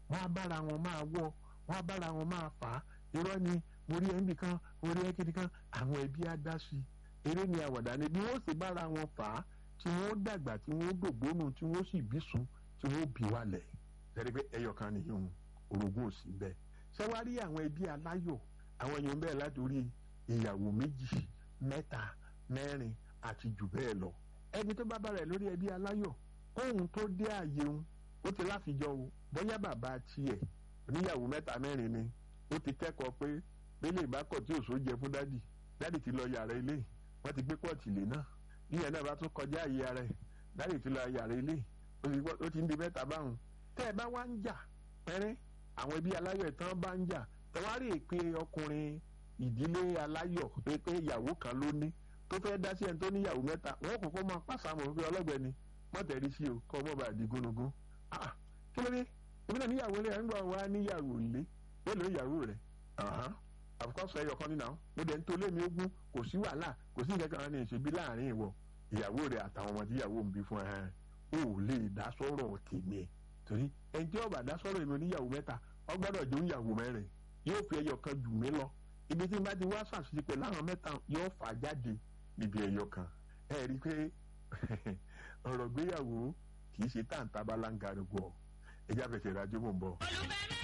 wọ́n á bára wọn máa wọ́ wọ́n á bára wọn máa fà á irọ́ ni mo rí ẹnbì kan mo rí ẹkìnì kan àwọn ẹbí á dá sí i eré ni àwàdà ni bí wọ́n sì bára wọn fà á tí wọ́n dàgbà tí wọ́n dògbónù tí wọ́n sì bí sùn tí wọ́n bí wálẹ̀ ṣẹ́ni pé ẹyọ kan nìyẹn orogún ò sí bẹ́ẹ̀ ṣé wàá rí àwọn ẹbí aláyọ̀ àwọn èèyàn bẹ́ẹ̀ látòrí ìyàwó méjì mẹ́ta mẹ́rin àti jù bẹ́ẹ̀ lọ ẹni tó bá bára ẹ̀ lórí ẹbí aláyọ̀ ohun tó dé àyè òun ó ti láfijọ́ o bóyá bàbá tiẹ̀ oníyàwó mẹ́ta mẹ́rin ni ó ti kẹ́kọ̀ọ́ pé bẹ́lẹ̀ ìbákọ̀ tí òṣò jẹ fún dádì dádì ti lọ yàrá ilé wọ́n ti gbé pọ́ọ̀tì lé náà níyẹn náà bá tún kọjá àyè ara ẹ̀ dádì ti lọ yàrá ilé ó ti ń di mẹ́ta báwọn tẹ́ ẹ bá wá ń jà pẹ́rẹ́ àwọn ẹbí aláyọ̀ ìtàn bá ń jà tẹwárí èpè ọkùnrin ìdílé aláyọ̀ pé pé ìyàwó kan ló ní tó fẹ́ dá sí ẹni tó níyàwó mẹ́ta wọ́n kọ́kọ́ máa pàṣàmọ̀ pé ọlọ́gbẹ́ni mọ́tẹ̀rí sí o kọ́ ọmọ bá di gúnugún ah kí ló dé èmi náà níyàwó rẹ̀ ń gbọ́ wá níyàwó ilé mélòó ìyàwó rẹ̀ àfikọ́sọ ẹyọ kan nínú àwọn mo dẹ̀ ń tó lé mi ogún kò sí wàhálà kò sí nǹkan kan ní ìṣèbí láàrin ìwọ ìyàwó rẹ̀ àtàwọn ọmọ tí ìyàwó ń bí fún ẹ ò lè dá sọ̀rọ̀ tèmi torí ẹni tí ọba dá sọ̀rọ̀ èmi oníyàwó mẹ́ta ọ gbọ́dọ̀ jó ìyàwó mẹ́rin yóò fi ẹyọ kan jù mí lọ ibi tí n bá ti wá ṣàṣìṣe pẹ̀lú àwọn mẹ́ta yóò fà jáde níbi ẹyọ kan ẹ rí i pé ọ̀rọ̀ gbéyàwó kì í ṣe táǹtà bá láǹgàrúgbọ̀ ẹjá fẹsẹ̀ rájọ́ mọ̀ ń bọ̀. olùfẹ́ mi